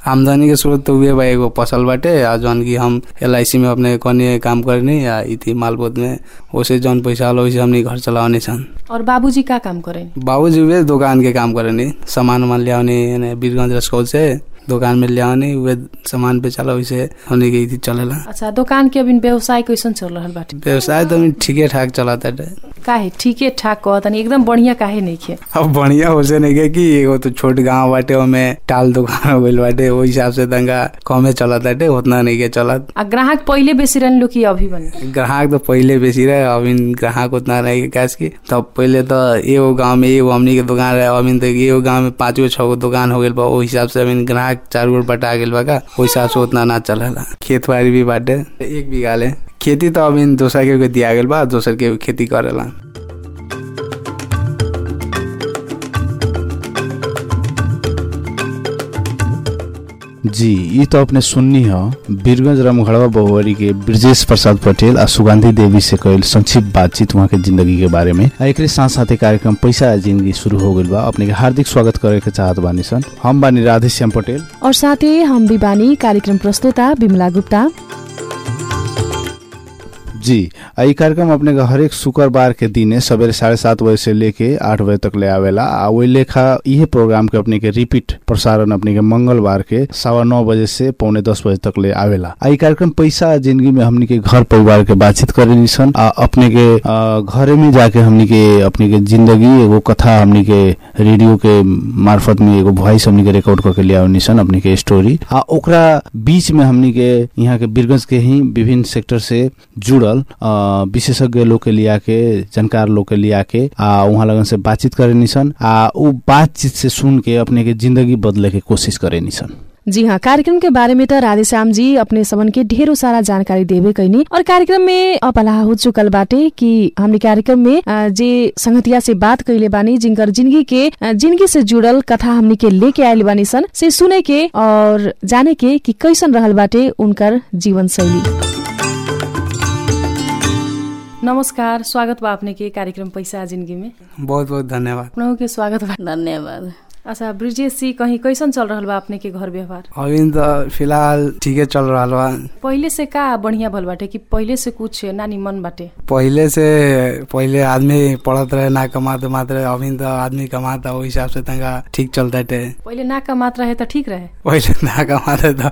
आमदनी के स्रोत तो उहे बा एगो फसल बाटे आ जौन की हम एल में अपने कनी काम करनी या इथी मालपोत में ओसे जौन पैसा होला वैसे हमनी घर चलावनी सन और बाबूजी का काम करेनी बाबूजी वे दुकान के काम करनी सामान उमान ल्याउने यानी वीरगंज रसकौल से दुकान में ल्याउने वे सामान पे चला वैसे हमनी के इथी चलेला अच्छा दुकान के अभी व्यवसाय कैसन चल रहल बाटे व्यवसाय तो अभी ठीके ठाक चलाता है काहे ठीके ठाक कहतनी एकदम बढ़िया काहे नइखे अब बढ़िया हो से नहीं के कि एगो तो छोट गांव बाटे ओमे टाल दुकान हो गइल बाटे ओहि हिसाब से तंगा कमे चलत बाटे उतना नहीं के चलत आ ग्राहक पहिले बेसी रहन लो कि अभी बने ग्राहक तो पहिले बेसी रहे अभी ग्राहक उतना नहीं के कैस की तब पहिले तो एगो गांव में एगो हमनी के दुकान रहे अभी तो एगो गांव में पाँच गो छह गो दुकान हो गइल बा ओहि हिसाब से अभी ग्राहक चार गो बटा गेल बा का ओहि हिसाब से उतना ना चलेला खेत बाड़ी भी बाटे एक बीघा ले खेती तो अभी दोसर के दिया गेल बा दोसर के खेती करेला जी ये तो अपने सुननी ह वीरगंज रामगढ़वा बहुवरी के ब्रजेश प्रसाद पटेल आ सुगंधी देवी से कईल संक्षिप्त बातचीत वहाँ के जिंदगी के बारे में आ एकरे साथ साथे कार्यक्रम पैसा आ जिंदगी शुरू हो गइल बा अपने के हार्दिक स्वागत करे के चाहत बानी सन हम बानी राधे श्याम पटेल और साथै हम भी बानी कार्यक्रम प्रस्तुता बिमला गुप्ता जी आ ई कार्यक्रम अपने के हरेक शुक्रबार के दिने सवेरे साढ़े सात बजे से लेके आठ बजे तक ले आवेला आ वही लेखा इहे प्रोग्राम के अपने के रिपीट प्रसारण अपने के मंगलवार के सवा नौ बजे से पौने दस बजे तक ले आवेला आ ई कार्यक्रम पैसा आ जिंदगी में हमनी के घर परिवार के बातचीत करे सन आ अपने के आ, घरे में जाके हमनी के अपने के जिंदगी एगो कथा हमनी के रेडियो के मार्फत में एगो वॉइस हमनी के रिकॉर्ड करके ले आवनी सन अपने के स्टोरी आ ओकरा बीच में हमनी के यहाँ के बीरगंज के ही विभिन्न सेक्टर से जुड़ल अ, विशेषज्ञ लोग के लिया के जानकार लोग के लिया के आ उहाँ लगन से बातचीत करे निसन आ उ बातचीत से सुन के अपने के जिंदगी बदले के कोशिश करे निसन जी हाँ कार्यक्रम के बारे में त राधेश्याम जी अपने सबन के ढेरों सारा जानकारी देवे कैनी और कार्यक्रम में अपलाह हो चुकल बाटे कि हमने कार्यक्रम में अ, जे संगतिया से बात कैले बानी जिनकर जिंदगी के अ, जिंदगी से जुड़ल कथा हमने के लेके आयल बानी सन से सुने के और जाने के कि कैसन रहल बाटे उनकर जीवन शैली नमस्कार स्वागत बा अपने के कार्यक्रम पैसा आ जिंदगी में बहुत बहुत धन्यवाद अपनों के स्वागत बा धन्यवाद अच्छा ब्रिजेश जी कहीं कैसन चल रहल बा अपने के घर व्यवहार अभी तो फिलहाल ठीके चल रहा बा पहिले से का बढ़िया भल बाटे कि पहिले से कुछ नानी मन बाटे पहिले से पहिले आदमी पढ़त रहे ना कमाते मात रहे अभी तो आदमी कमाता ओहि हिसाब से तंगा ठीक चलता टे पहिले ना का मात्रा है त ठीक रहे पहिले ना कमाते तो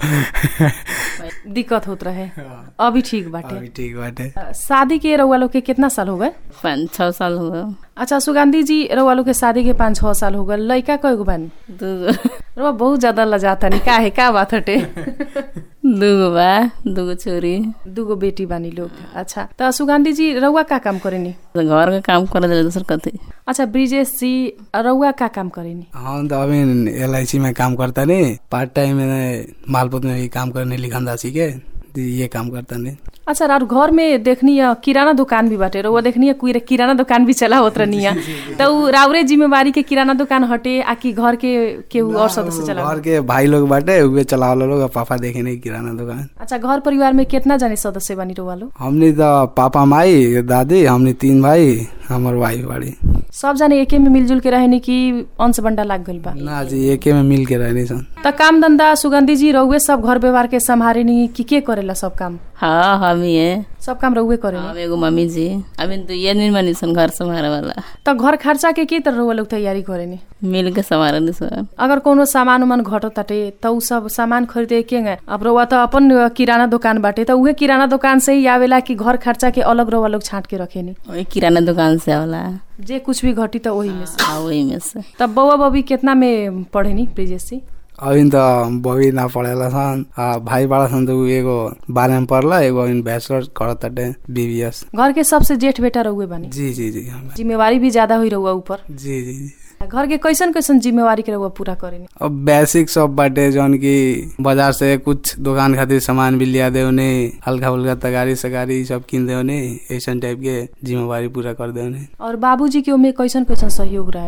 दिक्कत होत रहे अभी ठीक बाटे अभी ठीक बाटे अ, शादी के रउआ लोग के कितना साल हो गए पाँच छः साल हुआ अच्छा सुगंधी जी रउआ लोग के शादी के पाँच छह साल हो गए लड़का कएगो बानी दूगो रउआ बहुत ज्यादा लजाता नहीं का है का बात हटे दूगो बा दूगो छोरी दूगो बेटी बानी लोग अच्छा त सुगंधी जी रउआ का काम करेनी घर का काम कर दे दूसर कथी अच्छा ब्रिजेश जी रउआ का काम करेनी हम तो अभी एल में काम करता नहीं पार्ट टाइम में मालपुत में भी काम करने लिखंदासी के तो ये काम करता नहीं अच्छा राउर घर में देखनी है किराना दुकान भी बाटे रउआ देखनी है कुछ किराना दुकान भी चला होत रहनी है तो उ राउरे जिम्मेवारी के किराना दुकान हटे आ कि घर के केहू और सदस्य चला घर के भाई लोग बाटे उहे चलावल लोग और पापा देखे नहीं किराना दुकान अच्छा घर परिवार में कितना जाने सदस्य बानी रउआ लोग हमने तो पापा माई दादी हमने तीन भाई हमार वाइफ बाड़ी सब जाने एके में मिलजुल के रहनी कि अंश बंडा लाग गइल बा ना जी एके में मिल के रहनी सन त काम धंधा सुगंधी जी रउए सब घर व्यवहार के संभारे नी कि के करेला सब काम हाँ हम ही है सब काम रउए करेला हम एगो मम्मी जी अभी तो ये नहीं बनी सन घर संभारे वाला त घर खर्चा के के तरह रउआ लोग तैयारी करेनी मिल के संभारे नहीं सर अगर कोनो सामान उमान घटो ताटे त उ सब सामान खरीदे के गए अब रउआ त अपन किराना दुकान बाटे त उहे किराना दुकान से ही आवेला कि घर खर्चा के अलग रउआ लोग छाट के रखेनी वही किराना दुकान से आवला जे कुछ भी घटी त वही में से हाँ वही में से तब बउआ बबी कितना में पढ़ेनी ब्रिजेश जी अभी तो बबी ना पढ़ेला सन आ भाई बड़ा सन तो उ एगो बारह में पढ़ला एगो अभी बैचलर करत ताटे बीबीएस घर के सबसे जेठ बेटा रउए बानी जी जी जी हम जिम्मेवारी भी ज्यादा हुई रउआ ऊपर जी जी जी घर के कैसन कैसन जिम्मेवारी के रउआ पूरा करेनी अब बेसिक सब बाटे जौन की बाजार से कुछ दुकान खातिर सामान भी लिया दे उन्हें हल्का फुल्का तगारी सगारी सब किन दे उन्हें ऐसा टाइप के जिम्मेवारी पूरा कर दे उन्हें और बाबूजी के ओमे कैसन कैसन सहयोग रहेला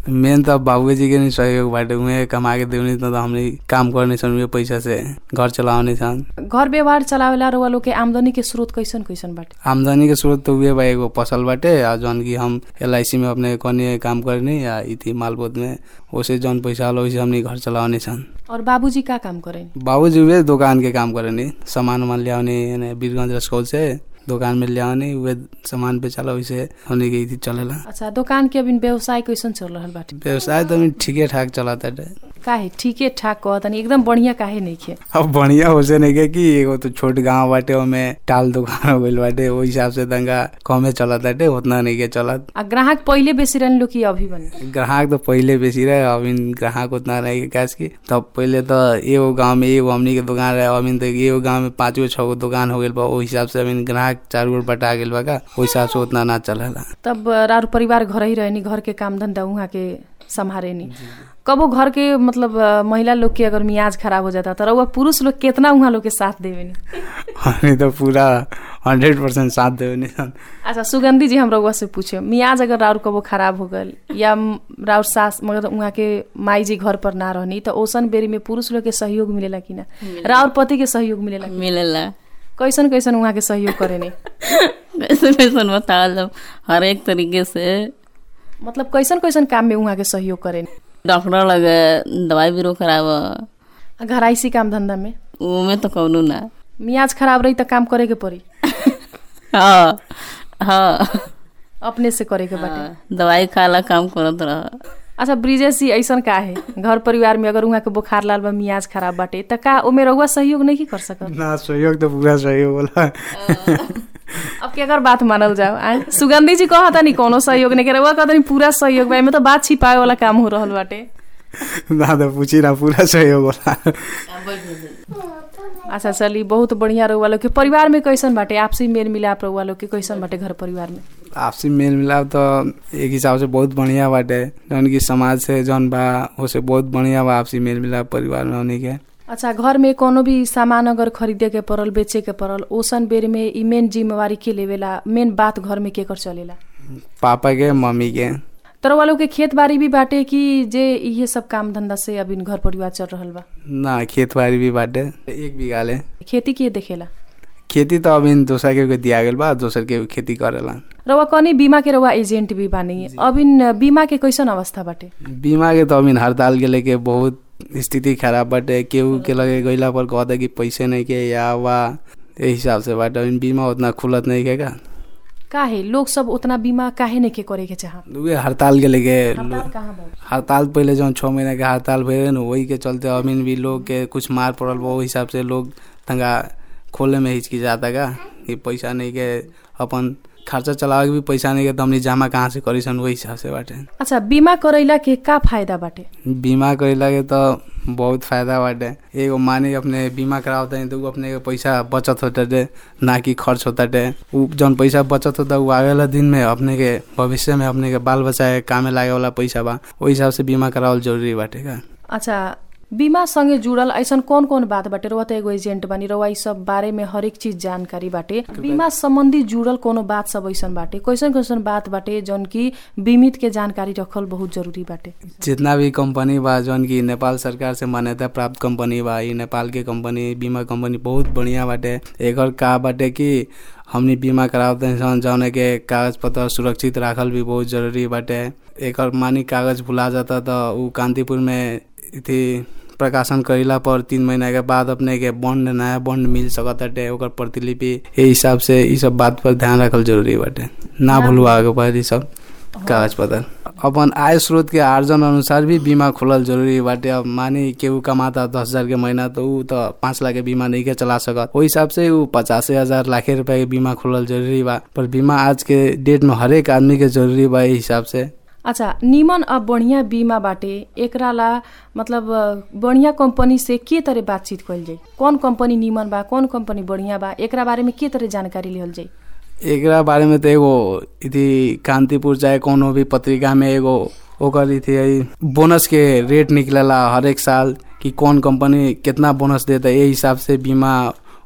मेन त बाबूजी के नहीं सहयोग बाटे उहे कमा के देवनी त हमने काम करने सन उहे पैसा से घर चलाउने छन् घर व्यवहार चलावेला रउआ लोग के आमदनी के स्रोत कैसन कैसन बाटे आमदनी के स्रोत तो उहे बा एगो फसल बाटे आ जौन की हम एल में अपने कने काम करने या इति मालपोत में ओसे जौन पैसा होला ओसे हमने घर चलाउने छन् और बाबूजी का काम करेन बाबूजी उहे दोकान के काम करने सामान उमान ल्याउने यानी वीरगंज रसकौल से दोकान में ल्याउने उहे सामान बेचाला वैसे हमने के इति चलेला अच्छा दोकान के अभी व्यवसाय कैसन चल रहल बाटे व्यवसाय त अभी ठीके ठाक चलाता काहे ठीके ठाक कहतनी एकदम बढ़िया काहे नइखे अब बढ़िया हो से नहीं के कि एगो तो छोट गांव बाटे ओमे टाल दुकान हो गइल बाटे ओहि हिसाब से तंगा कमे चलत बाटे उतना नहीं के चलत आ ग्राहक पहिले बेसी रहन लोग कि अभी बने ग्राहक तो पहिले बेसी रहे अभी ग्राहक उतना नहीं के कैस की तब पहिले तो एगो गांव में एगो हमनी के दुकान रहे अभी तो एगो गांव में पाँच गो छह गो दुकान हो गइल बा ओहि हिसाब से अभी ग्राहक चार गो बटा गेल बा का ओहि हिसाब से उतना ना चलेला तब रार परिवार घर ही रहनी घर के काम धंधा उहाँ के संभारेनी कबो घर के मतलब अ, महिला लोग के अगर मियाज खराब हो जाता तो रउआ पुरुष लोग केतना उहाँ लोग के साथ देवेनी हमनी तो पूरा हंड्रेड परसेंट साथ देवे सन अच्छा सुगंधी जी हम रउआ से पूछे मियाज अगर राउर कबो खराब हो गल या म- राउर सास मगर उहाँ के माई जी घर पर ना रहनी तो ओसन बेरी में पुरुष लोग के सहयोग मिलेला कि ना राउर पति के सहयोग मिलेला कि- मिलेला कैसन कैसन उहाँ के सहयोग करेनी कैसे कैसन बतावल जब हर एक तरीके से मतलब कैसन कैसन काम में उहाँ के सहयोग करेनी डॉक्टर लगे दवाई बीरो खराब आ घराइसी काम धंधा में उमे तो कौनो ना मियाज खराब रही त काम करे के पड़ी हाँ हाँ अपने से करे के बाटे हाँ, दवाई खाला काम करत रह अच्छा ब्रिजेश जी ऐसन का है घर परिवार में अगर उहाँ के बुखार लाल बा मियाज खराब बाटे त का ओमे रउआ सहयोग नहीं कर सकत ना सहयोग तो पूरा सहयोग होला अब के अगर बात मानल जाओ आए सुगंधी जी कहता नहीं कोनो सहयोग नहीं करे रउआ कहता नहीं पूरा सहयोग बा एमे तो बात छिपावे वाला काम हो रहल बाटे ना तो पूछी ना पूरा सहयोग होला अच्छा चली बहुत बढ़िया रउआ लोग के परिवार में कैसन बाटे आपसी मेल मिलाप रउआ लोग के कैसन बाटे घर परिवार में आपसी मेल मिलाप तो एक हिसाब से बहुत बढ़िया बाटे जौन की समाज से जौन बा ओसे बहुत बढ़िया बा आपसी मेल मिलाप परिवार में होने के अच्छा घर में कोनो भी सामान अगर खरीदे के पड़ल बेचे के पड़ल ओसन बेर में ई मेन जिम्मेवारी के लेवेला मेन बात घर में केकर चलेला पापा के मम्मी के तर वालों के खेत बाड़ी भी बाटे कि जे इहे सब काम धंधा से अभी घर परिवार चल रहल बा ना खेत बाड़ी भी बाटे एक बीघा ले खेती के देखेला खेती तो अभी दोसर के दिया गेल बा दोसर के खेती करेला रउआ कनी बीमा के रउआ एजेंट भी बानी अबिन बीमा के कैसन अवस्था बाटे बीमा के तो अभी हड़ताल के लेके बहुत स्थिति खराब बाटे केहू के लगे गईला पर कहता कि पैसे नहीं के या वा ए हिसाब से बाटे अभी बीमा उतना खुलत नहीं के का काहे लोग सब उतना बीमा काहे नहीं के करे के चाह उहे हड़ताल के लेके हड़ताल कहाँ बा हड़ताल पहले जौन छः महीना के हड़ताल भइल न वही के चलते अमीन भी लोग के कुछ मार पड़ल बा ओहि हिसाब से लोग तंगा खोले में हिचकिचाता का कि पैसा नहीं के अपन खर्चा चलावे के भी पैसा नहीं के तो हमनी जमा कहाँ से करी सन वही हिसाब से बाटे अच्छा बीमा करैला के का फायदा बाटे बीमा करेला के तो बहुत फायदा बाटे एगो माने अपने बीमा करावता है तो उ अपने के पैसा बचत होता ना कि खर्च होता उ जौन पैसा बचत होता उ आगे वाला दिन में अपने के भविष्य में अपने के बाल बच्चा के कामे लागे वाला पैसा बा ओहि हिसाब से बीमा करावल जरूरी बाटे का अच्छा बीमा संगे जुड़ल ऐसन कौन कौन बात बाटे रउआ त एगो एजेंट बानी रउआ ई सब बारे में हरेक चीज जानकारी बाटे बीमा संबंधी जुड़ल कोनो बात सब ऐसन बाटे कैसन कैसन बात बाटे जौन की बीमित के जानकारी रखल बहुत जरूरी बाटे जितना भी कंपनी बा जौन की नेपाल सरकार से मान्यता प्राप्त कंपनी बा ई नेपाल के कंपनी बीमा कंपनी बहुत बढ़िया बाटे एकर का बाटे कि हमनी बीमा करावते सन जौन के कागज पत्र सुरक्षित राखल भी बहुत जरूरी बाटे एकर मानी कागज भुला जाता तो उ कांतिपुर में इथी प्रकाशन करेला पर तीन महीना के बाद अपने के बॉन्ड नया बॉन्ड मिल सकत बाटे ओकर प्रतिलिपि ए हिसाब से ई सब बात पर ध्यान रखल जरूरी बाटे ना भूलवा के पारी सब कागज पत्र अपन आय स्रोत के आर्जन अनुसार भी बीमा खोलल जरूरी बाटे अब मानी केहू कमाता दस हजार के महीना तो ऊ तो पाँच लाख के बीमा नहीं के चला सकत ओहि हिसाब से ऊ पचासे हजार लाखे रुपया के बीमा खोलल जरूरी बा पर बीमा आज के डेट में हरेक आदमी के जरूरी बा एहि हिसाब से अच्छा निमन अब बढ़िया बीमा बाटे एकरा ला मतलब अ, बढ़िया कंपनी से के तरह बातचीत कइल जाई कौन कंपनी निमन बा कौन कंपनी बढ़िया बा एकरा बारे में के तरह जानकारी लिहल जाई एकरा बारे में तो एगो इति कांतिपुर चाहे कोनो भी पत्रिका में एगो ओकर इति बोनस के रेट निकलेला हर एक साल कि कौन कंपनी कितना बोनस देता ए हिसाब से बीमा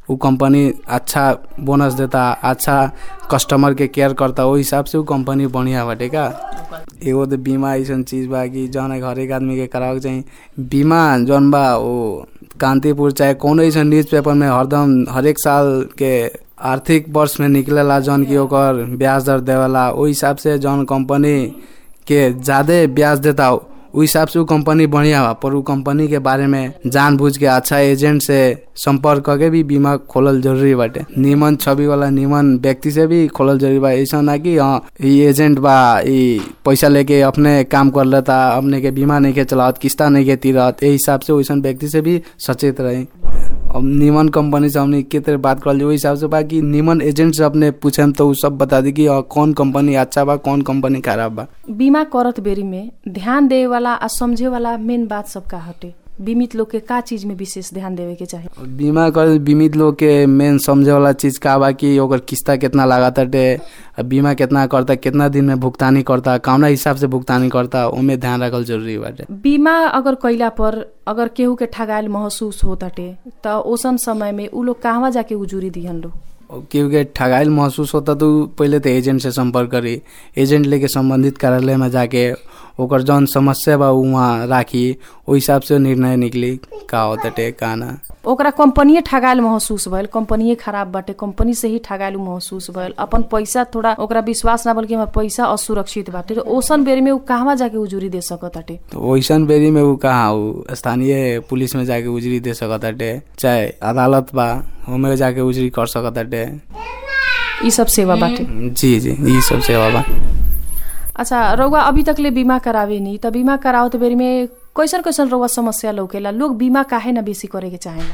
उ कंपनी अच्छा बोनस देता अच्छा कस्टमर के केयर करता ओहि हिसाब से उ कंपनी बढ़िया बाटे का एगो तो बीमा ऐसन चीज बा कि जौन है हरेक आदमी के करावे के चाही बीमा जौन बा वो कांतिपुर चाहे कोनो ऐसन न्यूज पेपर में हरदम हरेक साल के आर्थिक वर्ष में निकलेला जौन की ओकर ब्याज दर देवेला ओहि हिसाब से जौन कंपनी के ज्यादा ब्याज देता उ हिसाब से उ कंपनी बढ़िया बा पर उ कंपनी के बारे में जान बुझ के अच्छा एजेंट से संपर्क करके भी बीमा खोलल जरूरी बाटे निमन छवि वाला निमन व्यक्ति से भी खोलल जरूरी बा ऐसा ना कि हाँ ई एजेंट बा ई पैसा लेके अपने काम कर लेता अपने के बीमा नहीं के चलावत किस्ता नहीं के तीरत ए हिसाब से वैसन व्यक्ति से भी सचेत रही अब निमन कंपनी से हमने के तरह बात कर ओहि हिसाब से बा कि निमन एजेंट से अपने पूछे तो उ सब बता दी कि हाँ, कौन कंपनी अच्छा बा कौन कंपनी खराब बा बीमा करत बेरी में ध्यान देवे वाला आ समझे वाला मेन बात सब का हटे बीमित लोग के का चीज में विशेष ध्यान देवे के चाही और बीमा कर बीमित लोग के मेन समझे वाला चीज का बा कि ओकर किस्ता कितना लागत हटे आ बीमा कितना करता कितना दिन में भुगतानी करता कौना हिसाब से भुगतानी करता ओमे ध्यान रखल जरूरी बाटे बीमा अगर कैला पर अगर केहू के ठगायल महसूस होताटे त ओसन समय में उ लोग कहवा जाके उजूरी दिहन लोग और केहू के ठगाइल महसूस होता तो उ पहले तो एजेंट से संपर्क करी एजेंट लेके संबंधित कार्यालय में जाके ओकर जौन समस्या बा उ वहाँ राखी ओहि हिसाब से निर्णय निकली का होताटे का ना ओकरा कंपनीये ठगायल महसूस भइल कंपनीये खराब बाटे कंपनी से ही ठगायल उ महसूस भइल अपन पैसा थोड़ा ओकरा विश्वास ना बल्कि हमर पैसा असुरक्षित बाटे त ओसन बेरी में उ कहवा जाके उजूरी दे सकताटे तो वैसन बेरी में उ कहाँ उ स्थानीय पुलिस में जाके उजरी दे सकताटे चाहे अदालत बा ओमे जाके उजरी कर सकताटे ई सब सेवा बाटे जी जी यही सब सेवा बा अच्छा रउआ अभी तकले बीमा करावे नी त बीमा करावत बेरी में कैसन कैसन रउआ समस्या लौकेला लोग बीमा काहे ना बेसी करे के चाहेला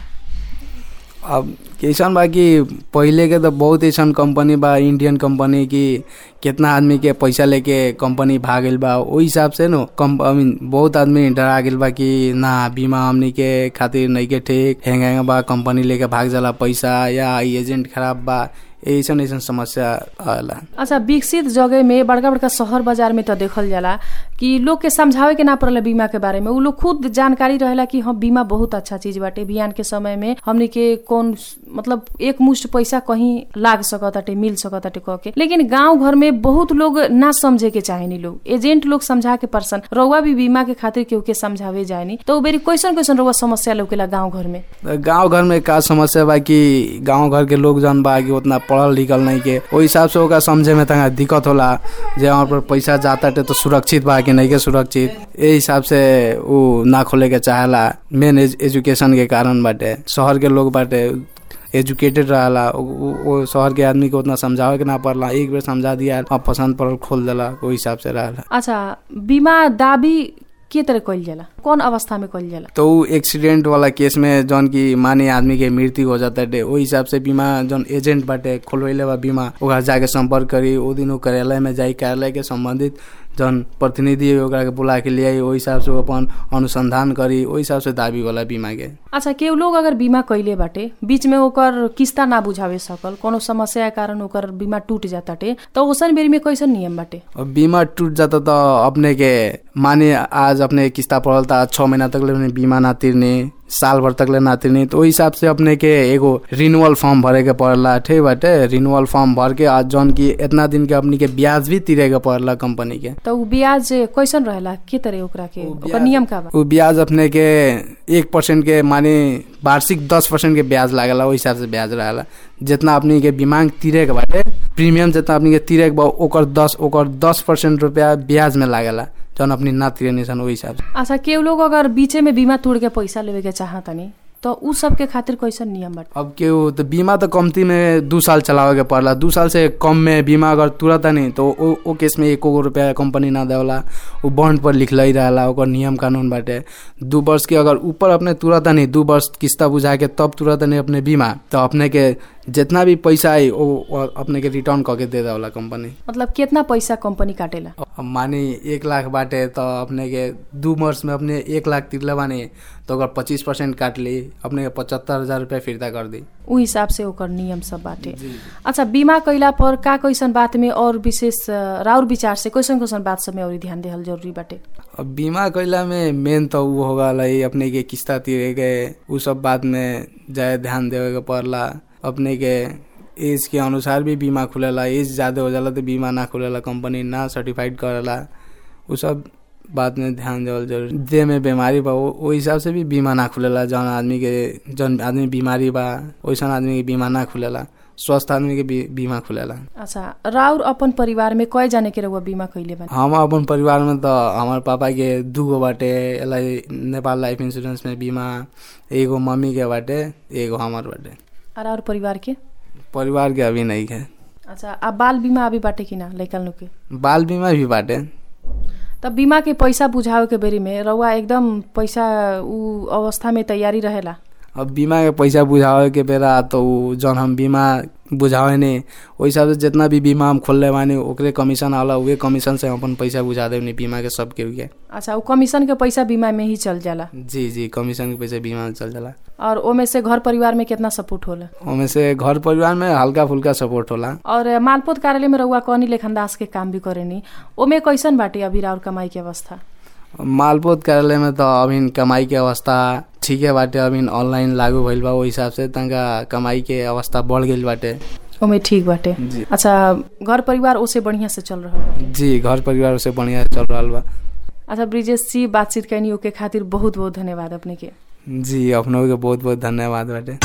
अब कैसन बा कि पहिले के तो बहुत ऐसन कंपनी बा इंडियन कंपनी की कितना आदमी के पैसा लेके कंपनी भागल बा ओहि हिसाब से नो कम आई मीन बहुत आदमी डरा गेल बा कि ना बीमा हमनी के खातिर नहीं के ठीक हेंग हेंग बा कंपनी लेके भाग जाला पैसा या ई एजेंट खराब बा ऐसन ऐसन समस्या आला अच्छा विकसित जगह में बड़का बड़का शहर बाजार में तो देखल जाला कि लोग के समझावे के ना पड़ला बीमा के बारे में उ लोग खुद जानकारी रहेला कि हाँ बीमा बहुत अच्छा चीज बाटे बिहान के समय में हमनी के कौन मतलब एक मुश्त पैसा कहीं लाग सकताटे मिल सकताटे कह के लेकिन गांव घर में बहुत लोग ना समझे के चाहेनी लोग एजेंट लोग समझा के पर्सन रउआ भी बीमा के खातिर केहू के समझावे जाएनी तो उ बेरी कैसन कैसन रउआ समस्या लौकेला गांव घर में गांव घर में का समस्या बा कि गांव घर के लोग जौन बा कि उतना पढ़ल लिखल नहीं के ओहि हिसाब से ओकरा समझे में तंगा दिक्कत होला जे वहाँ पर पैसा जाता तो सुरक्षित बा कि नहीं के सुरक्षित ए हिसाब से उ ना खोले के चाहेला मेन एजुकेशन के कारण बाटे शहर के लोग बाटे एजुकेटेड रहला उ- उ- वो शहर के आदमी के उतना समझावे के ना पड़ला एक बेर समझा दिया अब पसंद पड़ल खोल देला ओहि हिसाब से रहला अच्छा बीमा दावी के तरह कइल जाला कौन अवस्था में कइल जाला तो उ एक्सीडेंट वाला केस में जौन की माने आदमी के मृत्यु हो जाता है ओहि हिसाब से बीमा जौन एजेंट बाटे खोलवैले बा बीमा ओकरा जाके संपर्क करी ओ दिन उ कार्यालय में जाई कार्यालय के संबंधित जौन प्रतिनिधि है ओकरा के बुला के लिए ओहि हिसाब से उ अपन अनुसंधान करी ओहि हिसाब से दावी वाला बीमा के अच्छा केहू लोग अगर बीमा कैले बाटे बीच में ओकर किस्ता ना बुझावे सकल कोनो समस्या के कारण ओकर बीमा टूट जाताटे तो ओसन बेरी में कैसन नियम बाटे अब बीमा टूट जाता तो अपने के माने आज अपने किस्ता पड़ल था छः महीना तक ले अपने बीमा ना तिर्ने साल भर तक ले ना तिर्ने तो ओहि हिसाब से अपने के एगो रिन्यूअल फॉर्म भरे के पड़ला ठीक बाटे रिन्यूअल फॉर्म भर के आज जौन की इतना दिन के अपनी के ब्याज भी तिरे के पड़ला कंपनी के तो उ ब्याज कैसन रहेला के तरह ओकरा के ओकर नियम का बा उ ब्याज अपने के एक परसेंट के माने वार्षिक दस परसेंट के ब्याज लागेला ओहि हिसाब से ब्याज रहेला जितना अपनी के बीमांग तिरे के बाटे प्रीमियम जितना अपनी के तिरे के बा ओकर दस ओकर दस परसेंट रुपया ब्याज में लागेला जौन अपनी ना तिरे निसन ओहि हिसाब से अच्छा केहू लोग अगर बीचे में बीमा तोड़ के पैसा लेवे के चाहतनी तो उ सब के खातिर कैसन नियम बाटे अब केहू तो बीमा तो कमती में दू साल चलावे के पड़ला दू साल से कम में बीमा अगर तुरंत नहीं तो ओ, ओ केस में एको गो रुपया कंपनी ना देवला वो बॉन्ड पर लिखल ही रहेला ओकर नियम कानून बाटे दू वर्ष के अगर ऊपर अपने तुरंत नहीं दू वर्ष किस्ता बुझा के तब तुरंत नहीं अपने बीमा तो अपने के जितना भी पैसा आई वो वो अपने के रिटर्न करके दे देवला कंपनी मतलब कितना पैसा कंपनी काटेला अब मानी एक लाख बाटे तो अपने के दू वर्ष में अपने एक लाख तिरले बानी तो ओकर पच्चीस परसेंट काट ली अपने के पचहत्तर हजार रुपया फिर्ता कर दी उ हिसाब से ओकर नियम सब बाटे अच्छा बीमा कैला पर का कैसन बात में और विशेष अ, राउर विचार से कैसन कैसन बात सब में और ध्यान देहल जरूरी बाटे अब बीमा कैला में मेन तो उ हो गल है अपने के किस्ता तीरे के उ सब बात में जाए ध्यान देवे के पड़ला अपने के एज के अनुसार भी बीमा खुलेला एज ज्यादा हो जाला तो बीमा ना खुलेला कंपनी ना सर्टिफाइड करेला उ सब बात में ध्यान देवल जरूरी देह में बीमारी बा वो वो हिसाब से भी बीमा ना खुलेला जौन आदमी के जौन आदमी बीमारी बा वैसन आदमी के बीमा ना खुलेला स्वस्थ आदमी के भी बीमा खुलेला अच्छा राउर अपन परिवार में कय जाने के रहुआ बीमा कैले बानी हम अपन परिवार में तो हमारे पापा के दूगो बाटे एलाई नेपाल लाइफ इंश्योरेंस में बीमा एगो मम्मी के बाटे एगो हमार बाटे आ राउर परिवार के परिवार के अभी नहीं है अच्छा आ बाल बीमा अभी बाटे कि ना लैकल नु के बाल बीमा भी बाटे तब बीमा के पैसा बुझावे के बेरी में रउआ एकदम पैसा उ अवस्था में तैयारी रहेला अब बीमा के पैसा बुझावे के बेरा तो उ जौन हम बीमा बुझावे ने ओहि हिसाब से जितना भी बीमा हम खोलले बानी ओकरे कमीशन आला उहे कमीशन से हम अपन पैसा बुझा देवनी बीमा के सब के के अच्छा उ कमीशन के पैसा बीमा में ही चल जाला जी जी कमीशन के पैसा बीमा में चल जाला और ओमे से घर परिवार में कितना सपोर्ट होला ओमे से घर परिवार में हल्का फुल्का सपोर्ट होला और मालपोत कार्यालय में रउआ कौनी लेखनदास के काम भी करेनी ओमे कैसन बाटे अभी राउर कमाई के अवस्था मालपोत कार्यालय में तो अभी कमाई के अवस्था ठीके बाटे अभी ऑनलाइन लागू भइल बा ओहि हिसाब से तनका कमाई के अवस्था बढ़ गइल बाटे ओमे ठीक बाटे जी अच्छा घर परिवार ओसे बढ़िया से चल रहा बा जी घर परिवार से बढ़िया चल रहा बा अच्छा ब्रिजेश जी बातचीत कैनी ओके खातिर बहुत बहुत धन्यवाद अपने के जी अपनों के बहुत बहुत धन्यवाद बाटे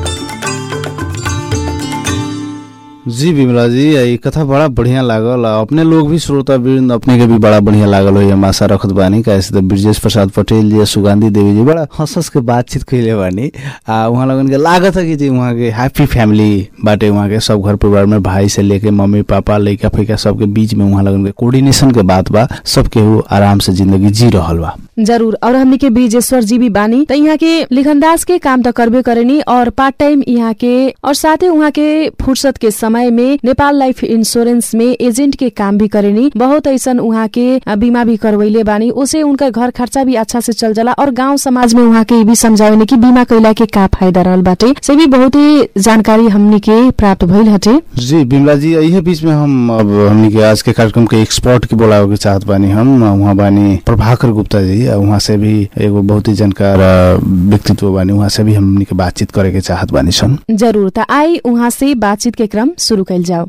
जी बिमला जी ये कथा बड़ा बढ़िया लागल आ अपने लोग भी श्रोता वृंद अपने के भी बड़ा बढ़िया लागल हो हम आशा रखत बानी कैसे तो ब्रजेश प्रसाद पटेल जी आ सुगंधी देवी जी बड़ा हंस हंस के बातचीत कैले बानी आ वहाँ लगन के लागत है कि जी वहाँ के हैप्पी फैमिली बाटे वहाँ के सब घर परिवार में भाई से लेके मम्मी पापा लइका फैका सबके बीच में वहाँ लगन के कोऑर्डिनेशन के बात बा सब केहू आराम से जिंदगी जी रहल बा जरूर और हमनी के ब्रिजेश्वर जी भी बानी त यहाँ के लिखनदास के काम त करबे करेनी और पार्ट टाइम यहाँ के और साथै उहाँ के फुर्सत के समय में नेपाल लाइफ इंश्योरेंस में एजेंट के काम भी करेनी बहुत ऐसन उहाँ के अ, बीमा भी करवैले बानी उसे उनका घर खर्चा भी अच्छा से चल जाला और गांव समाज में उहाँ के ई भी समझावेनी कि बीमा कैला के का फायदा रहल बाटे से भी बहुत ही जानकारी हमनी के प्राप्त भइल हटे जी बिमला जी यही बीच में हम अब हमनी के आज के कार्यक्रम के एक्सपर्ट के बोलावे के चाहत बानी हम वहाँ बानी प्रभाकर गुप्ता जी आ वहाँ से भी एगो बहुत ही जानकार अ, व्यक्तित्व बानी वहाँ से भी हमनी के बातचीत करे के चाहत बानी सन जरूर त आई उहाँ से बातचीत के क्रम शुरू कैल जाओ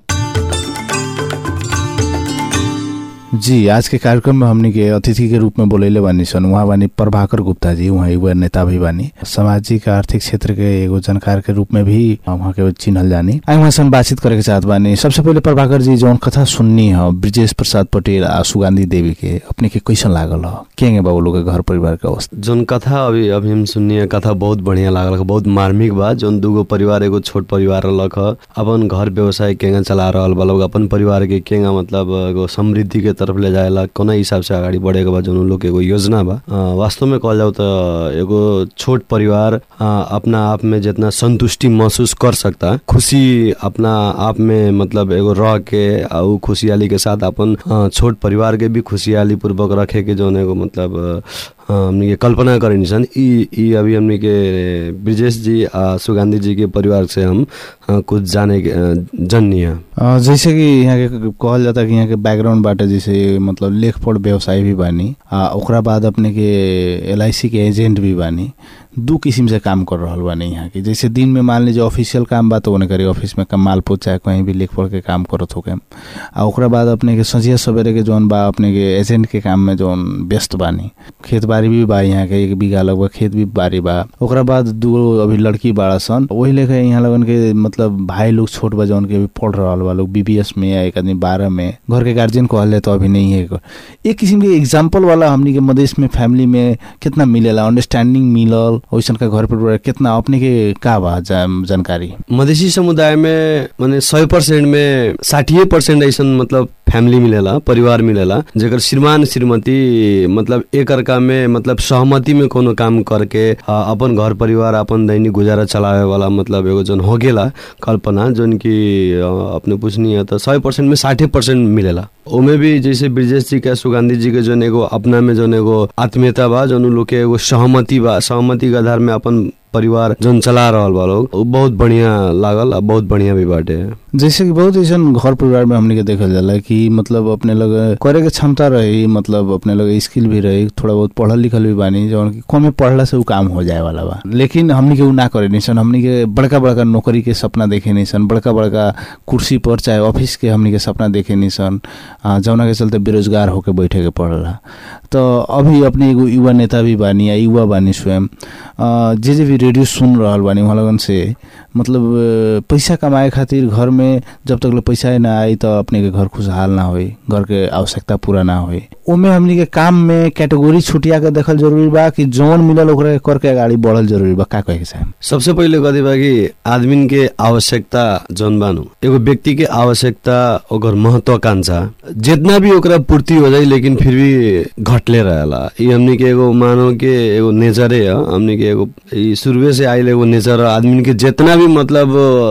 जी आज के कार्यक्रम में हमनी के अतिथि के रूप में बोलेले बानी सन वहाँ बानी प्रभाकर गुप्ता जी वहाँ एगो नेता भी बानी सामाजिक आर्थिक क्षेत्र के एगो जानकार के रूप में भी वहाँ के चिन्हल जानी आई वहाँ से हम बातचीत करे के चाहत बानी सबसे पहले प्रभाकर जी जौन कथा सुननी है ब्रिजेश प्रसाद पटेल आ सुगंधी देवी के अपने के कैसन लागल ह केंगे बाबू लोग के घर परिवार के अवस्था जोन कथा अभी अभी हम सुनिए कथा बहुत बढ़िया लागल बहुत मार्मिक बा जोन दूगो परिवार एगो छोट परिवार रहलक ह अपन घर व्यवसाय केंगा चला रहल बा लोग अपन परिवार के केंगा मतलब एगो समृद्धि के तरफ ले जाएला कोना हिसाब से अगाडि बढेको बा जोन उ लोग के एगो योजना बा अ, वास्तव में कहल जाऊ त एगो छोट परिवार अ, अपना आप में जितना संतुष्टि महसूस कर सकता खुशी अपना आप में मतलब एगो रह के आ उ खुशहाली के साथ अपन अ, छोट परिवार के भी खुशहाली पूर्वक रखे के जोन एगो मतलब अ, हाँ, हमनी के कल्पना करेनी सन ई ई अभी हमनी के ब्रिजेश जी आ सुगंधी जी के परिवार से हम अ, कुछ जाने के अ, जननी है अ, जैसे कि यहाँ के कहल जाता कि यहाँ के बैकग्राउंड बाटे जैसे मतलब लेख पढ़ व्यवसाय भी बानी आ ओकरा बाद अपने के एल के एजेंट भी बानी दू किसिम से काम कर रहल बानी यहाँ के जैसे दिन में मान लीजिए ऑफिशियल काम बा तो ओने करी ऑफिस में काम मालपोत चाहे कहीं भी लेख पढ़ के काम करत होके आ ओकरा बाद अपने के संझिया सवेरे के जौन बा अपने के एजेंट के काम में जौन व्यस्त बानी खेत बाड़ी भी बा यहाँ के एक बीघा लगभग खेत भी बाड़ी बा ओकरा बाद दूगो अभी लड़की बाड़ा सन वही लेके यहाँ लगन के मतलब भाई लोग छोट बा जौन के अभी पढ़ रहल बा लोग बीबीएस में या एक आदमी बारह में घर के गार्जियन कहले तो अभी नहीं है एक किसिम के एग्जाम्पल वाला हमनी के मधेश में फैमिली में कितना मिलेला अंडरस्टैंडिंग मिलल वैसन का घर परिवार कितना अपने के का बा जा- जानकारी मधेसी समुदाय में माने सय पर्सेंट में साठी पर्सेंट ऐसन मतलब फैमिली मिलेला परिवार मिलेला जेकर श्रीमान श्रीमती मतलब एक अर्का में मतलब सहमति में कोनो काम करके आ, अपन घर परिवार अपन दैनिक गुजारा चलावे वाला मतलब एगो जन हो गेला कल्पना जौन की अ, अपने पूछनी है तो सौ परसेंट में साठे परसेंट मिलेला ओमे भी जैसे ब्रजेश जी के सुगंधी जी के जौन एगो अपना में जौन एगो आत्मीयता बा जौन उ लोग के एगो सहमति बा सहमति के आधार में अपन परिवार जौन चला रहल बा लोग उ बहुत बढ़िया लागल आ बहुत बढ़िया भी बाटे जैसे कि बहुत ऐसा घर परिवार में हमने के देखल जाला कि मतलब अपने लोग करे के क्षमता रही मतलब अपने लोग स्किल भी रही थोड़ा बहुत पढ़ल लिखल भी बानी जौन कि कमे पढ़ला से उ काम हो जाए वाला बा लेकिन हमनी के उ ना करे नहीं सन हमनी के बड़का बड़का नौकरी के सपना देखे नहीं सन बड़का बड़का कुर्सी पर चाहे ऑफिस के हमनी के सपना देखे नहीं सन आ, जौना के चलते बेरोजगार होके बैठे के पड़ला तो अभी अपने एगो युवा नेता भी बानी या युवा बानी स्वयं आ, जे जे भी रेडियो सुन रहल बानी वहाँ लगन से मतलब अ, पैसा कमाए खातिर घर में जब तक ले पैसा ना आई तो अपने के घर खुशहाल ना होई घर के आवश्यकता पूरा ना होई ओमे हमनी के काम में कैटेगरी छुटिया के देखल जरूरी बा कि जौन मिलल ओकरा के करके अगाडि बढ़ल जरूरी बा का कहे के चाहेम सबसे पहिले कथी बा कि आदमी के आवश्यकता जौन बानु एगो व्यक्ति के आवश्यकता ओकर महत्वाकांक्षा जितना भी ओकरा पूर्ति हो जाई लेकिन फिर भी घटले रहेला ई हमनी के एगो मानो के एगो नेचरे है हमनी के एगो ई शुरुए से आइल एगो नेचर है आदमी के जितना भी मतलब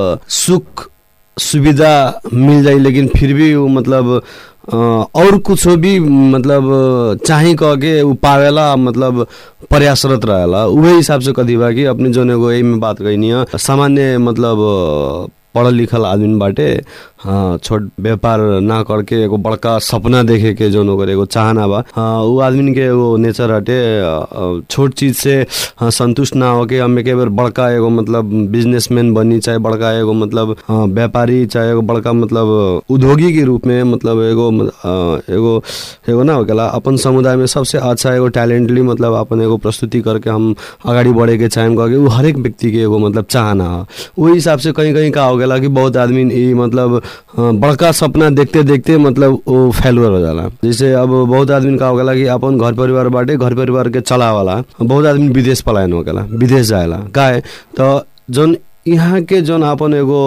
सुख सुविधा मिल जाई लेकिन फिर भी वो मतलब अ, और कुछ भी मतलब चाही कह के उ पावेला मतलब प्रयासरत रहेला उहे हिसाब से कथी बा कि अपने जोन एगो एमे बात कहनी है सामान्य मतलब अ, पढ़ल लिखल आदमी बाटे हाँ छोट व्यापार ना करके एगो बड़का सपना देखे के जोन ओकर एगो चाहना बा हाँ उ आदमी के एगो नेचर हटे अ, अ, छोट चीज से हाँ, संतुष्ट ना होके हम एक बेर बड़का एगो मतलब बिजनेसमैन बनी चाहे बड़का एगो मतलब हाँ, व्यापारी चाहे एगो बड़का मतलब उद्योगी के रूप में मतलब एगो अ, एगो एगो ना होकेला अपन समुदाय में सबसे अच्छा एगो टैलेंटली मतलब अपन एगो प्रस्तुति करके हम अगाडि बढ़े के चाहेम कह के उ हरेक व्यक्ति के एगो मतलब चाहना है वही हिसाब से कहीं कहीं का हो गेला कि बहुत आदमी ई मतलब अ, बड़का सपना देखते देखते मतलब वो फेलुअर हो जाला जैसे अब बहुत आदमी का हो गेला कि अपन घर परिवार बाटे घर परिवार के चलावाला बहुत आदमी विदेश पलायन हो गेला विदेश जाएला काहे तो जौन यहाँ के जौन अपन एगो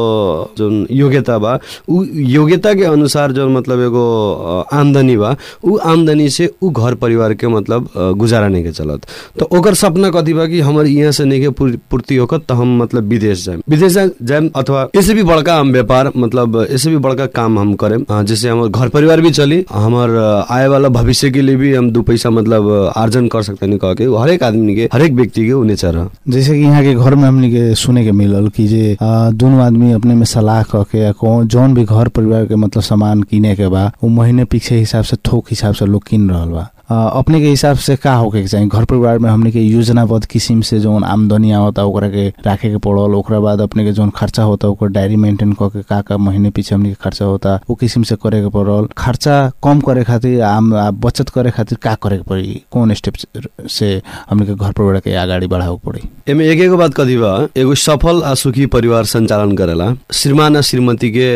जौन योग्यता बा उ योग्यता के अनुसार जौन मतलब एगो अ, आमदनी बा उ आमदनी से उ घर परिवार के मतलब अ, गुजारा नहीं के चलत तो ओकर सपना कथी बा कि हमर यहाँ से नहीं के पूर- पूर्ति होकर तो हम मतलब विदेश जाए विदेश जा- जाएम अथवा इससे भी बड़का हम व्यापार मतलब इससे भी बड़का काम हम करें अ, जिससे हमार घर परिवार भी चली हमार अ, आए वाला भविष्य के लिए भी हम दो पैसा मतलब अ, आर्जन कर सकते नहीं कह के उ हरेक आदमी के हरेक व्यक्ति के उ नेचर है जैसे कि यहाँ के घर में हमनी के सुने के मिलल कि जे आ, दोनों आदमी अपने में सलाह क के या कौन जौन भी घर परिवार के मतलब सामान किने के बा वो महीने पीछे हिसाब से थोक हिसाब से लोग किन रहल बा आ, अपने के हिसाब से का होके के चाहिए घर परिवार में हमने के योजनाबद्ध किसिम से जौन आमदनी आवता ओकरा के राखे के पड़ल ओकरा बाद अपने के जौन खर्चा होता ओकर डायरी मेंटेन क के का का महीने पीछे हमने के खर्चा होता वो किसिम से करे के पड़ल खर्चा कम करे खातिर आम आ, बचत करे खातिर का करे के पड़ी कौन स्टेप से हमने के घर परिवार के अगाडि बढ़ावे के पड़ी एमे एक एगो बात कथी बा एगो सफल आ सुखी परिवार संचालन करेला श्रीमान आ श्रीमती के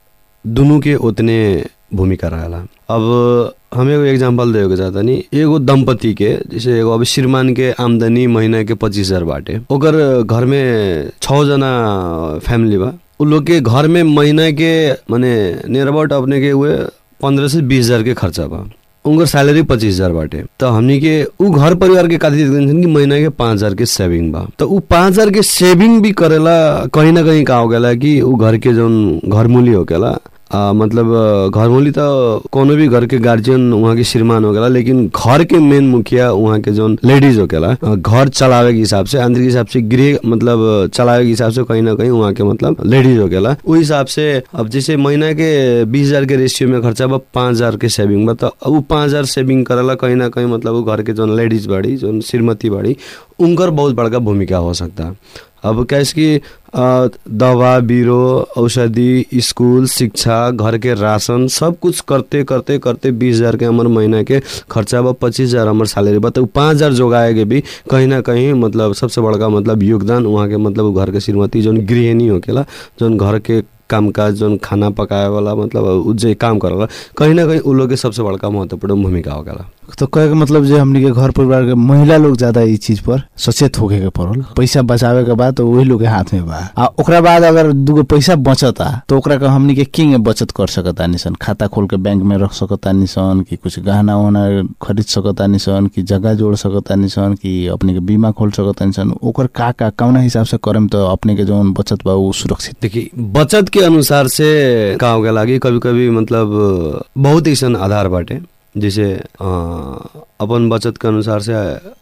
दुनू के उतने भूमिका रहेला अब हम एगो एग्जाम्पल देवे के चाहता नी एगो दंपति के जैसे एगो अब श्रीमान के आमदनी महीना के पच्चीस हजार बाटे ओकर घर में छः जना फैमिली बा उ लोग के घर में महीना के माने नियर अबाउट अपने के हुए पंद्रह से बीस हजार के खर्चा बा उनकर सैलरी पच्चीस हजार बाटे तो हमनी के उ घर परिवार के खातिर देखते कि महीना के पाँच हजार के सेविंग बा तो उ पाँच हजार के सेविंग भी करेला कहीं ना कहीं का हो गेला कि उ घर के जौन घर मूली हो गेला आ, मतलब अ, घर मूली तो कोनो भी घर के गार्जियन वहाँ के श्रीमान हो गेला लेकिन घर के मेन मुखिया वहाँ के जौन लेडीज हो गेला अ, घर चलावे के हिसाब से आंतरिक हिसाब से गृह मतलब अ, चलावे के हिसाब से कहीं ना कहीं वहाँ के मतलब लेडीज हो गेला उस हिसाब से अब जैसे महीना के बीस हजार के रेशियो में खर्चा बा पाँच हजार के सेविंग बा तो अब उ पाँच हजार सेविंग करेला कहीं ना कहीं मतलब उ घर के जौन लेडीज बाड़ी जौन श्रीमती बाड़ी उनकर बहुत बड़का भूमिका हो सकता अब कैसे कि अ, दवा बिरो औषधि स्कूल शिक्षा घर के राशन सब कुछ करते करते करते बीस हजार के हमार महीना के खर्चा बा पच्चीस हजार हमार सैलरी बा तो पाँच हजार जोगाए के भी कहीं ना कहीं मतलब सबसे बड़का मतलब योगदान वहाँ के मतलब उ घर के श्रीमती जौन गृहिणी होकेला जौन घर के कामकाज जौन खाना पकाए वाला मतलब उ जे काम करेला कहीं ना कहीं उ लोग के सबसे बड़का महत्वपूर्ण भूमिका होकेला तो कहे के मतलब जे हमनी के घर परिवार के महिला लोग ज्यादा ई चीज पर सचेत होके के पड़ल पैसा बचावे के बाद तो वही लोग के हाथ में बा आ ओकरा बाद अगर दूगो पैसा बचता तो ओकरा के हमनी के किंग बचत कर सकता निसन खाता खोल के बैंक में रख सकता निसन कि कुछ गहना वहना खरीद सकता निसन कि जगह जोड़ सकता निसन कि अपने के बीमा खोल सकता निसन ओकर का का कौना हिसाब से करम तो अपने के जौन बचत बा उ सुरक्षित देखिए बचत के अनुसार से का हो गया कि कभी कभी मतलब बहुत ऐसा आधार बाटे जैसे अ, अपन बचत के अनुसार से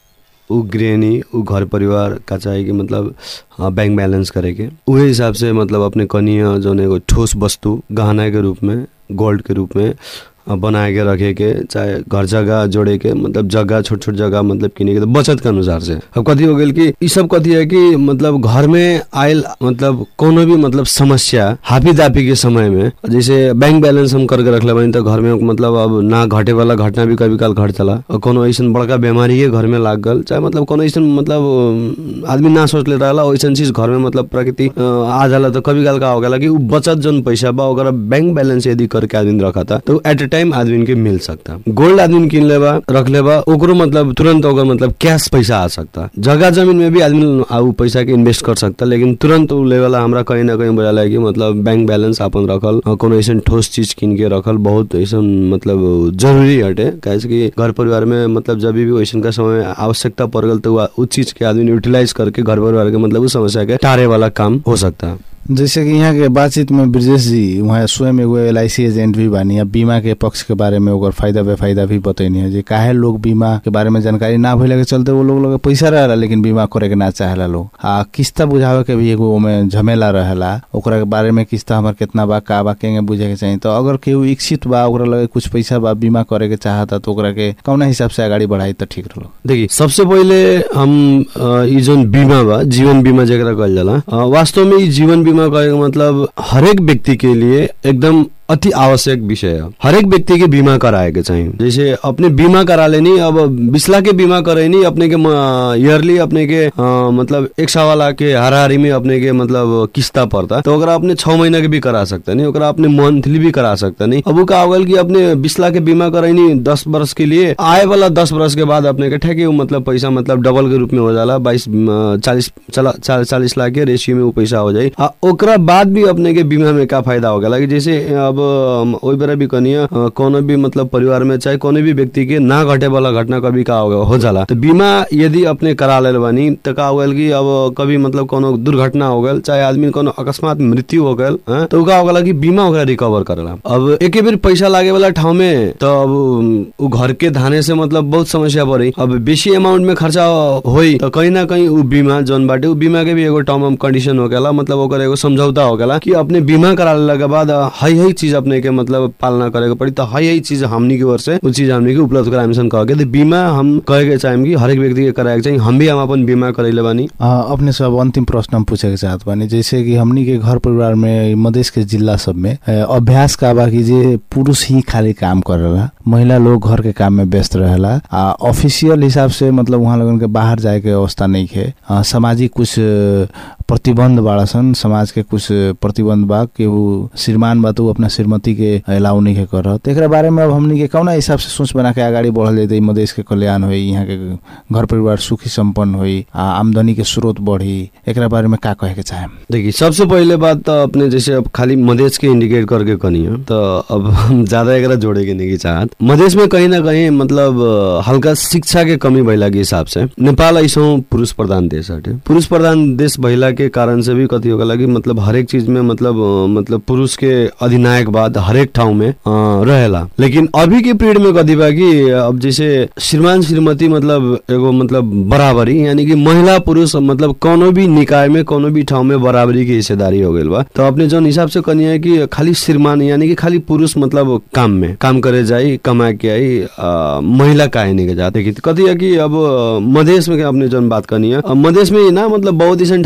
उ गृहिणी उ घर परिवार का चाहे कि मतलब अ, बैंक बैलेंस करे के उहे हिसाब से मतलब अपने कनिया जौन एगो ठोस वस्तु गहना के रूप में गोल्ड के रूप में अ, बनाए के रखे के चाहे घर जगह जोड़े के मतलब जगह छोट छोट जगह मतलब किने के तो बचत के अनुसार से अब कथी हो गेल कि ई सब कथी है कि मतलब घर में आयल मतलब कोनो भी मतलब समस्या हापी दापी के समय में जैसे बैंक बैलेंस हम करके रखले बानी तो घर में मतलब अब ना घटे वाला घटना भी कभी काल घट चला और कोनो ऐसा बड़का बीमारी के घर में लाग गल चाहे मतलब कोनो ऐसा मतलब अम, आदमी ना सोचले रहला वैसन चीज घर में मतलब प्रकृति अ, आ जाला तो कभी काल का हो गया कि उ बचत जन पैसा बा ओकरा बैंक बैलेंस यदि करके आदमी रखा था तो एट ए टाइम आदमी के मिल सकता गोल्ड आदमी किन लेबा रख लेबा ओकरो मतलब तुरंत ओकर मतलब कैश पैसा आ सकता जगह जमीन में भी आदमी आ उ पैसा के इन्वेस्ट कर सकता लेकिन तुरंत उ लेवल हमरा कहीं ना कहीं बुझाला कि मतलब बैंक बैलेंस अपन रखल अ, कोनो ऐसा ठोस चीज किन के रखल बहुत ऐसा मतलब जरूरी हटे काहे से कि घर परिवार में मतलब जब भी वैसन का समय आवश्यकता पड़ गल तो उ- उ चीज के आदमी यूटिलाइज करके घर परिवार के मतलब उस समस्या के टारे वाला काम हो सकता है जैसे कि यहाँ के बातचीत में ब्रजेश जी वहाँ स्वयं एगो एल एजेंट भी बानी या बीमा के पक्ष के बारे में ओकर फायदा बेफायदा भी बतैनी है जे काहे लोग बीमा के बारे में जानकारी ना भइला के चलते वो लोग लगे पैसा रहेला लेकिन बीमा करे के ना चाहेला लोग आ किस्ता बुझावे के भी एगो ओमे झमेला रहेला ओकरा के बारे में किस्ता हमर कितना बा का बा केंगे बुझे के चाहिए तो अगर केहू इच्छित बा ओकरा लगे कुछ पैसा बा बीमा करे के चाहता तो ओकरा के कौना हिसाब से अगाडि बढ़ाई तो ठीक रहो देखिए सबसे पहिले हम अ, ई जोन बीमा बा जीवन बीमा जेकरा कहल जाला अ, वास्तव में ई जीवन बीमा कहे के मतलब हरेक व्यक्ति के लिए एकदम अति आवश्यक विषय है हरेक व्यक्ति के बीमा कराए के चाहिए जैसे अपने बीमा करा लेनी अब बीस लाख के बीमा करेनी अपने के ईयरली अपने के अ, मतलब एक सवा लाख के हाराहारी में अपने के मतलब किस्ता पड़ता तो ओकरा अपने छह महीना के भी करा सकता नहीं ओकरा अपने मंथली भी करा सकता नहीं अब उ का होगल कि अपने बीस लाख के बीमा करैनी दस वर्ष के लिए आए वाला दस वर्ष के बाद अपने के ठेके उ मतलब पैसा मतलब डबल के रूप में हो जाला बाईस चालीस चला चा- चालीस लाख के रेशियो में वो पैसा हो जाई आ ओकरा बाद भी अपने के बीमा में का फायदा हो गया कि जैसे अब हम ओइ बेरा भी कनिया अ, कोनो भी मतलब परिवार में चाहे कोनो भी व्यक्ति के ना घटे वाला घटना कभी का हो हो जाला तो बीमा यदि अपने करा लेल बानी तो का हो गल कि अब कभी मतलब कोनो दुर्घटना हो गल चाहे आदमी कोनो अकस्मात मृत्यु हो गल हाँ, तो उ का हो गला कि बीमा ओकरा रिकवर करेला अब एके बेर पैसा लागे वाला ठाउँ में तो अब उ घर के धाने से मतलब बहुत समस्या पड़ी अब बेसी अमाउंट में खर्चा होई तो कहीं ना कहीं उ बीमा जौन बाटे उ बीमा के भी एगो टर्म एंड कंडीशन हो गया मतलब ओकर एगो समझौता हो गया कि अपने बीमा करा लेला के बाद हई हई चीज अपने के मतलब पालना करे के पड़ी तो हई हई चीज हमनी के ओर से उ चीज हमनी के उपलब्ध कराए सन कह के तो बीमा हम कहे के चाहेम कि हरेक व्यक्ति के कराए के चाहिए हम भी हम अपन बीमा करैले बानी आ, अपने से अब अंतिम प्रश्न हम पूछे के चाहत बानी जैसे कि हमनी के घर परिवार में मधेश के जिला सब में ए, अभ्यास का बा कि जे पुरुष ही खाली काम करेला महिला लोग घर के काम में व्यस्त रहेला आ ऑफिशियल हिसाब से मतलब वहाँ लोगन के बाहर जाए के अवस्था नहीं है आ, सामाजिक कुछ अ, प्रतिबंध बाड़ा सन समाज के कुछ प्रतिबंध बा कि वो श्रीमान बा तो उ अपना श्रीमती के अलाउ नहीं के कर तो एकरा बारे में अब हमनी के कौना हिसाब से सोच बना के आगाड़ी बढ़ल जैते मधेश के कल्याण होई यहाँ के घर परिवार सुखी संपन्न होई आ आमदनी के स्रोत बढ़ी एकरा बारे में का कहे के चाहे देखिए सबसे पहिले बात तो अपने जैसे अब खाली मधेश के इंडिकेट करके कनी है तो अब हम ज्यादा एकरा जोड़े के नहीं की चाहत मधेश में कहीं ना कहीं मतलब अ, हल्का शिक्षा के कमी भइला के हिसाब से नेपाल ऐसो पुरुष प्रधान देश हटे पुरुष प्रधान देश भइला के कारण से भी कथी होगा कि मतलब हरेक चीज में मतलब अ, मतलब पुरुष के अधिनायक बाद हरेक ठाउँ में अ, रहेला लेकिन अभी के पीरियड में कथी बा कि अब जैसे श्रीमान श्रीमती मतलब एगो मतलब बराबरी यानी कि महिला पुरुष मतलब कोनो भी निकाय में कोनो भी ठाउँ में बराबरी की हिस्सेदारी हो गइल बा तो अपने जौन हिसाब से कनी है कि खाली श्रीमान यानी कि खाली पुरुष मतलब काम में काम करे जाई कमा के आई अ, महिला काहे नहीं के जाते कि कथी है कि अब अ, मधेश में के अपने जौन बात करनी है अब मधेश में ही ना मतलब बहुत ऐसा ठाउँ में कथी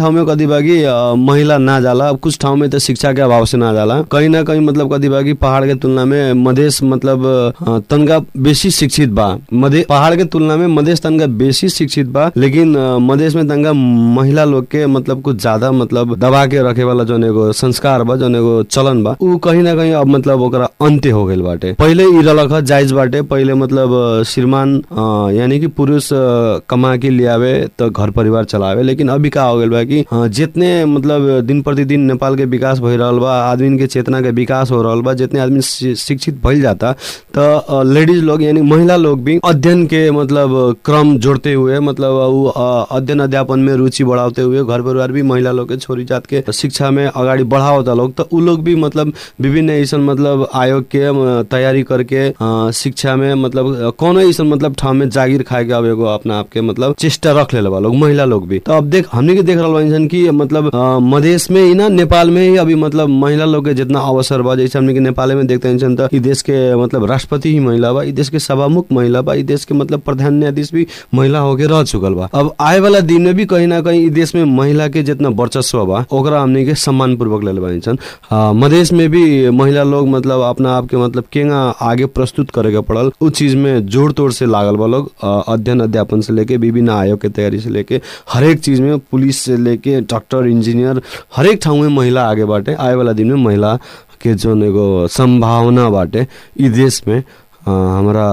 कथी बा कि अ, महिला ना जाला अब कुछ ठाउँ में तो शिक्षा के अभाव से ना जाला कहीं ना कहीं मतलब कथी बा कि पहाड़ के तुलना में मधेश मतलब अ, तनका बेसी शिक्षित बा मधे पहाड़ के तुलना में मधेश तनका बेसी शिक्षित बा लेकिन अ, मधेश में तनका महिला लोग के मतलब कुछ ज्यादा मतलब दबा के रखे वाला जौन एगो संस्कार बा जौन एगो चलन बा उ कहीं ना कहीं अब मतलब ओकरा अंत्य हो गइल बाटे पहिले ई रहलक ह जायज बाटे पहिले मतलब अ, श्रीमान अ, यानी कि पुरुष अ, कमा के लियावे तो घर परिवार चलावे लेकिन अभी का हो गइल बा कि अ, जितने मतलब दिन प्रतिदिन नेपाल के विकास भइ रहल बा आदमी के चेतना के विकास हो रहल बा जितने आदमी शि- शिक्षित भइल जाता तो लेडीज लोग यानी महिला लोग भी अध्ययन के मतलब क्रम जोड़ते हुए मतलब उ अ, अध्ययन अध्यापन में रुचि बढ़ाते हुए घर परिवार भी महिला लोग के छोरी जात के शिक्षा में अगाडि बढ़ावता लोग तो उ लोग भी मतलब विभिन्न ऐसन मतलब आयोग के अ, तैयारी करके अ, शिक्षा में मतलब अ, कौनो ऐसन मतलब ठाउँ में जागिर खाए के अब एगो अपना आप के मतलब चेष्टा रख ले बा लोग महिला लोग भी तो अब देख हमने के देख रहल बानी सन कि मतलब अ, मधेश में ही ना नेपाल में ही अभी मतलब महिला लोग के जितना अवसर बा जैसे हमने के नेपाल में देखते हैं सन तो ई देश के मतलब राष्ट्रपति ही महिला बा ई देश के सभामुख महिला बा ई देश के मतलब प्रधान न्यायाधीश भी महिला होके रह चुकल बा अब आए वाला दिन में भी कहीं ना कहीं ई देश में महिला के जितना वर्चस्व बा ओकरा हमने के सम्मान पूर्वक ले बानी सन अ, मधेश में भी महिला लोग मतलब अपना आप के मतलब केंगा आगे प्रस्तुत करे के पड़ल उ चीज में जोड़ तोड़ से लागल बा लोग अ, अध्ययन अध्यापन से लेके विभिन्न आयोग के तैयारी से लेके हरेक चीज में पुलिस से लेके डॉक्टर इंजीनियर हरेक ठाउँ में महिला आगे बाटे आए वाला दिन में महिला के जोन एगो संभावना बाटे ई देश में अ, हमरा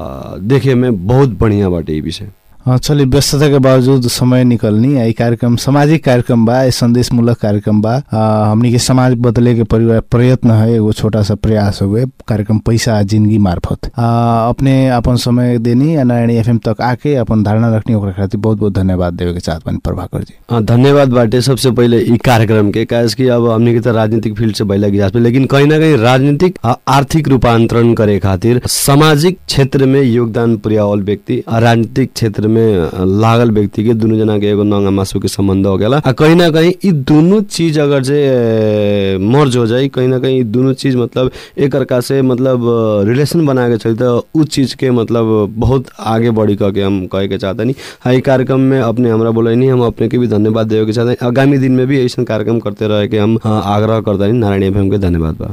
देखे में बहुत बढ़िया बाटे ई विषय हाँ, चलिए व्यस्तता के बावजूद समय निकलनी यही कार्यक्रम सामाजिक कार्यक्रम बा ये संदेश मूलक कार्यक्रम बा आ, हमनी के समाज बदले के परिवार प्रयत्न है एगो छोटा सा प्रयास हो गए कार्यक्रम पैसा आ जिंदगी मार्फत आ, अपने अपन समय देनी आ नारायणी एफएम तक आके अपन धारणा रखनी ओकरा खातिर बहुत बहुत धन्यवाद देवे के चाहत बानी प्रभाकर जी अ, धन्यवाद बाटे सबसे पहिले ई कार्यक्रम के काहे कि अब हमने के त राजनीतिक फील्ड से भइला गिलास पे लेकिन कहीं ना कहीं राजनीतिक आ आर्थिक रूपांतरण करे खातिर सामाजिक क्षेत्र में योगदान पुर्यावल व्यक्ति आ राजनीतिक क्षेत्र में अ, लागल व्यक्ति के दुनु जना के एगो नंगा मासु के संबंध हो गेला आ कहीं ना कहीं ई दुनु चीज अगर से अ, मर्ज हो जाई कहीं ना कहीं ई दुनु चीज मतलब एक अर्का से मतलब रिलेशन बना के चली तो उ चीज के मतलब बहुत आगे बढ़ी कह के हम कहे के चाहतनी हाँ ई कार्यक्रम में अपने हमरा बोलैनी हम अपने के भी धन्यवाद देवे के चाहते आगामी दिन में भी ऐसा कार्यक्रम करते रहे के हम अ, आग्रह करतनी नारायण एफएम के धन्यवाद बा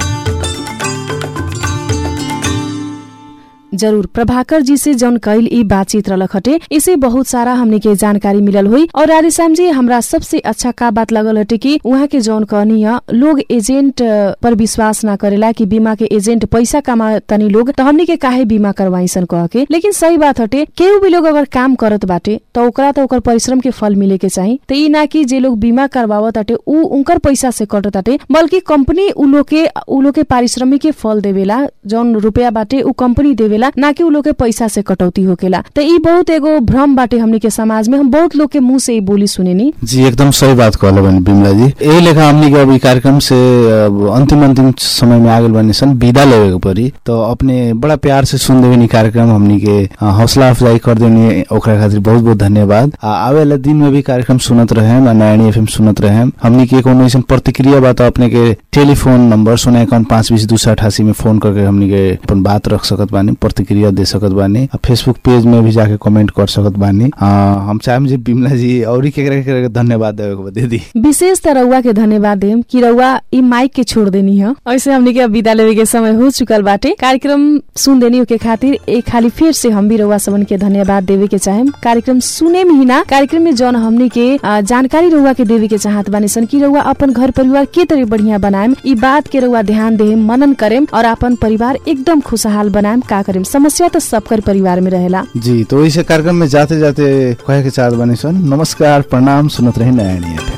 जरूर प्रभाकर जी से जौन कैल ई बातचीत रहलक हटे इसे बहुत सारा हमने के जानकारी मिलल हुई और राधेश्याम जी हमरा सबसे अच्छा का बात लगल हटे कि उहाँ के जौन कहनी है लोग एजेंट अ, पर विश्वास ना करेला कि बीमा के एजेंट पैसा कमा तनी लोग तो हमने के काहे बीमा करवाई सन कह के लेकिन सही बात हटे केहू भी लोग अगर काम करत बाटे तो ओकरा तो ओकर परिश्रम के फल मिले के चाही तो ई ना कि जे लोग बीमा करवावत ताटे उ उनकर पैसा से कटत ताटे बल्कि कंपनी उ लोग के उ लोग के पारिश्रमिक के फल देवेला जौन रुपया बाटे उ कंपनी देवेला ना कि उ लोग के पैसा से कटौती होकेला तो ई बहुत एगो भ्रम बाटे हमनी के समाज में हम बहुत लोग के मुंह से ई बोली सुनेनी जी एकदम सही बात कहले बनी बिमला जी यही लेखा हमनी के अब ई कार्यक्रम से अब अंतिम अंतिम समय में आगल बनी सन विदा लेवे के पड़ी तो अपने बड़ा प्यार से सुन देवे नी कार्यक्रम हमनी के अ, हौसला अफजाई कर देनी ओकरा खातिर बहुत बहुत धन्यवाद आ आवे वाला दिन में भी कार्यक्रम सुनत रहे नारायणी एफएम सुनत रहे हमनी के कोनो ऐसन प्रतिक्रिया बा तो अपने के टेलीफोन नंबर शून्य इक्यावन पाँच बीस दो सौ अठासी में फोन करके हमनी के अपन बात रख सकत बानी प्रतिक्रिया दे सकत बानी आ फेसबुक पेज में भी जाके कमेंट कर सकत बानी आ, हम चाहेम जी बिमला जी और केकरा केकरा के धन्यवाद देवे के बा दे दी विशेष त रउआ के धन्यवाद देम कि रउआ ई माइक के छोड़ देनी है ऐसे हमनी के अब विदा लेवे के समय हो चुकल बाटे कार्यक्रम सुन देनी के खातिर एक खाली फिर से हम भी रउआ सबन के धन्यवाद देवे के चाहेम कार्यक्रम सुने में ही ना कार्यक्रम में जौन हमनी के आ, जानकारी रउआ के देवे के चाहत बानी सन कि रउआ अपन घर परिवार के तरह बढ़िया बनाएम ई बात के रउआ ध्यान देम मनन करेम और अपन परिवार एकदम खुशहाल बनाएम का करेम समस्या तो सबकर परिवार में रहेला जी तो इस कार्यक्रम में जाते जाते कहे के चाहत बानी सन नमस्कार प्रणाम सुनत रही नयानी एफएम